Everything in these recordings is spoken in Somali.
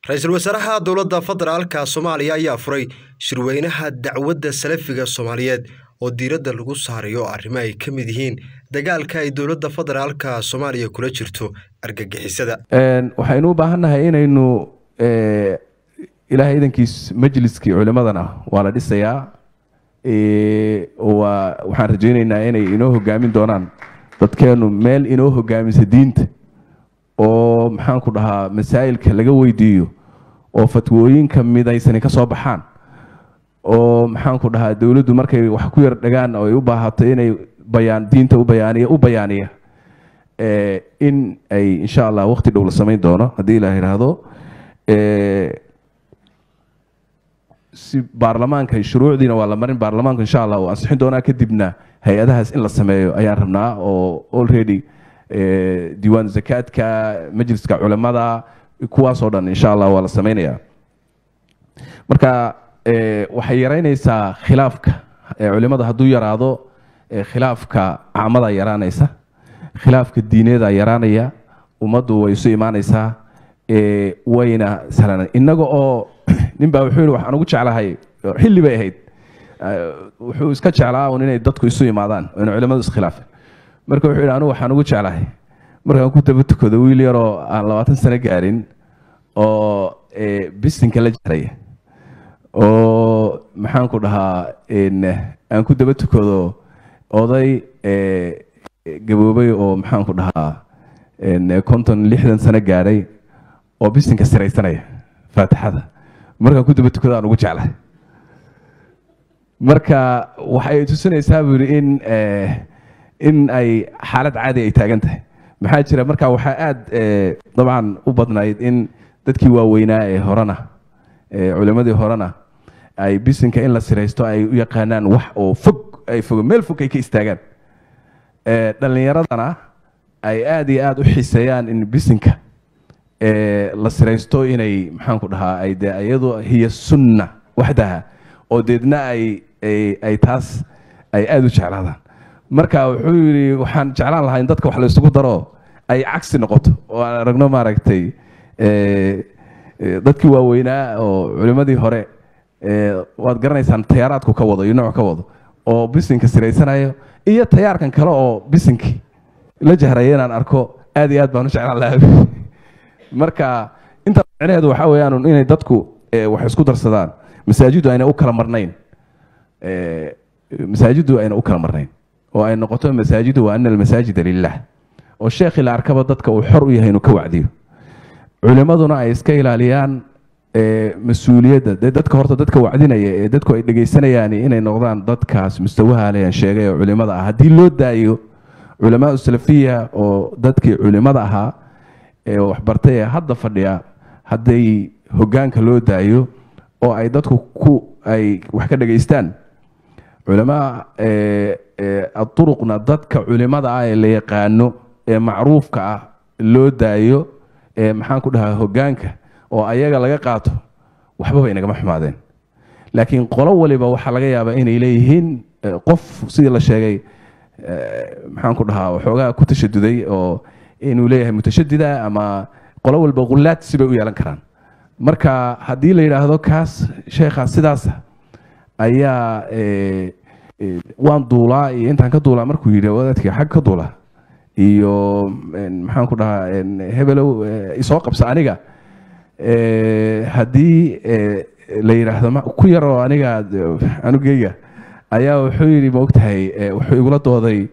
ra-iisul wasaaraha dowladda federaalka soomaaliya ayaa furay shirweynaha dacwadda salafiga soomaaliyeed oo diiradda lagu saarayo arrimo ay ka mid yihiin dagaalka ay dowladda federaalka soomaaliya kula jirto argagixisada waxaynu u baahannahay inaynu ilaahay idankiis majliskii culimadana waa la dhisayaa waa waxaan rajaynaynaa inay inoo hogaamin doonaan dadkeenu meel inoo hogaamisa diinta oo maxaanku dhahaa masaa'ilka laga weydiiyo oo fatwooyinka midaysani ka soo baxaan oo maxaanku dhahaa dowladdu markay wax ku yar dhagaan oo ay u baahato inay bayaan diinta u bayaaniya u bayaaniya in ay insha allah waqti dhow la samayn doono haddii la yidhaahdo si baarlamaanka shuruucdiina waa la marin baarlamaanku insha allah uu ansixin doonaa kadibna hay-adahaas in la sameeyo ayaan rabnaa oo already diiwaan zakaadka majliska culimada kuwaasoo dhan insha allah waa la sameynaya marka waxay yaraynaysaa khilaafka culimada hadduu yaraado khilaafka caamada yaraanaysa khilaafka diineeda yaraanaya ummaddu way isu imaanaysaa wayna sahlan innaga oo nin baa wuxuu yihi waxaan ugu jeclahay xilli bay ahayd wuxuu iska jeclaa un inay dadku isu imaadaan oo ina culimadu iskhilaafin marka wuxuu yihi anigu waxaan ugu jeclahay markaan ku daba tukado wiil yaroo aan labaatan sano gaarin oo bisinka la jaraya oo maxaanku dhahaa aan ku daba tukado oday gaboobay oo maxaanku dhahaa konton lixdan sano gaadhay oo bisinka siraysanaya faatixada markaan ku daba tukado aan ugu jeclahay marka waxay tusinaysaa buu yidhi in in ay xaalad caadi ay taagan tahay maxaa jira marka waxaa aada dabcan u badnayd in dadkii waaweynaa ee horena culimadii horena ay bisinka in la siraysto ay u yaqaanaan wax oo fog ay fog meel fog ay ka istaagaan dhallinyaradana ay aada iyo aada u xiiseeyaan in bisinka la siraysto inay maxaanku dhahaa ay de iyadu hiya sunna waxdaha oo deedna ay ay taas ay aada u jeclaadaan marka wuxuu yidhi waxaan jeclaan lahaa in dadka wax la isugu daro ay cagsi noqoto oo aan aragno maaragtay dadkii waaweynaa oo culimadii hore waad garanaysaan tayaaraadku ka wado iyo nooc ka wado oo bisinka siraysanayo iyo tayaarkan kale oo bisinkii la jahraya inaan arko aad iyo aad baan u jeclaan lahaa marka inta micnaheedu waxaa weeyaan inay dadku wax isku darsadaan masaajiddu ayna u kala marnayn masaajiddu ayna u kala marnayn oo ay noqoto masaajidu wa ana almasaajida lilah oo sheekhi la arkaba dadka uu xor u yahay inuu ka wacdiyo culimaduna ay iska ilaaliyaan mas-uuliyadda dee dadka horta dadka wacdinaya ee dadku ay dhegaysanayaan inay noqdaan dadkaas mustawaha leyan sheegay oo culimada ah haddii loo daayo culamaa salafiya oo dadkii culimada ahaa ee waxbartay ee hadda fadhiya hadday hogaanka loo daayo oo ay dadku ku ay wax ka dhegaystaan culamaa aduruqna dadka culimada ah ee la yaqaano ee macruufka ah loo daayo ee maxaan ku dhahaa hogaanka oo ayaga laga qaato waxbaba inagama xumaadeen laakiin qolo waliba waxaa laga yaabaa inay leeyihiin qof sidii la sheegay maxaan ku dhahaa waxoogaa ku tashaduday oo inuu leeyahay mutashadida ama qolo walba khulaadsi bay u yeelan karaan marka haddii la yidhaahdo kaas sheekhaas sidaasa ayaa waan duulaa iyo intaan ka duulaa markuu yidhi wadaadkii xag ka duula iyo maxaan ku dhahaa hebelow isoo qabsa aniga haddii la yidhaahdo ku yaroo aniga anugeyga ayaa wuxuu yidhi ma ogtahay wuxuu igula dooday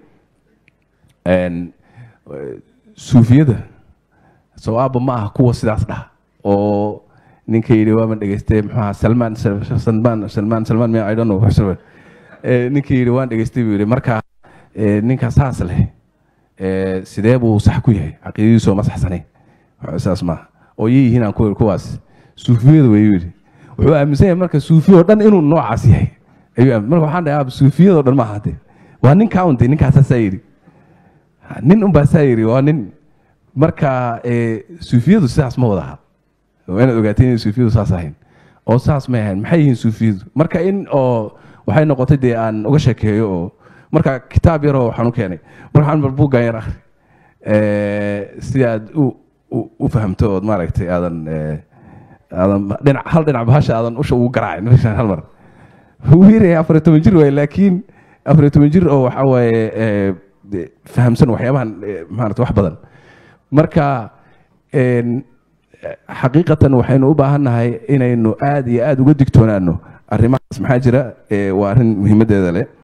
suufiyada sawaaba ma ah kuwa sidaas dhah oo ninka yidhi waaban dhegeystay muxuu ahaa salmaan salmaan salmaan salmaan mi i don't know ninka yidhi waan dhegeystay buu yidhi marka ninka saas leh sidee buu sax ku yahay caqiidadiisu ma saxsanayn saas maaha oo yihiin aan ku kuwaas suufiyada wayuu yidhi wuxuu aaminsan yahay marka suufiya oo dhan inuu noocaas yahay ayuu marka waxaan dhahay aab suufiyada oo dhan maaha de waa ninkaa unte ninkaasaa saa yidhi nin unbaa saa yidhi waa nin marka suufiyadu sidaas ma wada aha waa inaad ogaateen inay suufiyadu saas ahayn oo saas may ahayn maxay yihiin suufiyadu marka in oo waxay noqotay dee aan uga sheekeeyo oo marka kitaab yaroo waxaan u keenay markaan bal buuggan yar akhri si aad u u fahamto ood maaragtay aadan aadan dhinac hal dhinac bahasha aadan usha ugu garaacin meeshaan hal mar wuu yaryahay afar iyo toban jir waaye laakiin afar iyo toban jir oo waxa waaye eh, de- fahamsan waxyaabahan eh, maarata wax badan marka een, eh, xaqiiqatan waxaynu u baahannahay inaynu aad iyo aad uga digtoonaano arrimahaas maxaa jira eh, waa arrin muhiimaddeeda leh